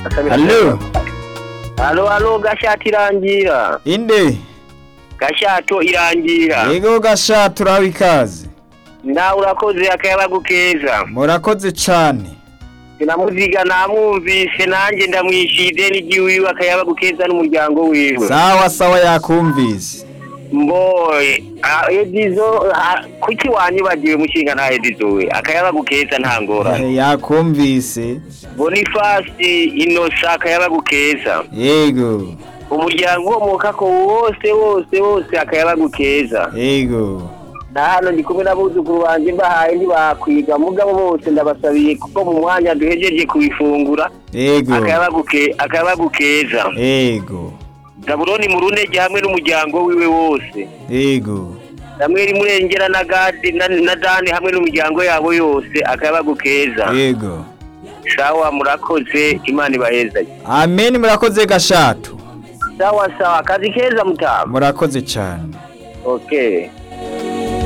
Allo, Alo alo gashati irangira inde? gashato irangira Yego gasha turaho ikaze. nawe urakoze akayabagu keza Murakoze cane. sinamuziga namwumvise nanjye ndamwishyuye ideni ry'iwiwe akayabagu keza n'umuryango wiwe Sawa sawa yakumvise. mboye ah, edizo ah, kuki wanyibagiwe mushinga nta edizo we akayabagu keza nta ngorane Eh, Yakumvise. bonifasi inosa akayabagu keza Yego. umuryango womokako wose wose wose akayabagu keza Yego. na hano ndi kumwe n'abuzukuru banjye mbahaye ntibakwiga mugabo bose ndabasabiye kuko mu mwanya duhejeje kubifungura Yego. akayabagu ke- akayabagu keza Yego. zabuloni mu runege hamwe n'umuryango wiwe wose Yego. samweli murengera na gadi na, na dani hamwe n'umuryango yabo yose akayabagu keza Yego. sawa murakoze imana ibaheza Amen murakoze gashato. sawa sawa akazi keza mutama Murakoze cane. okay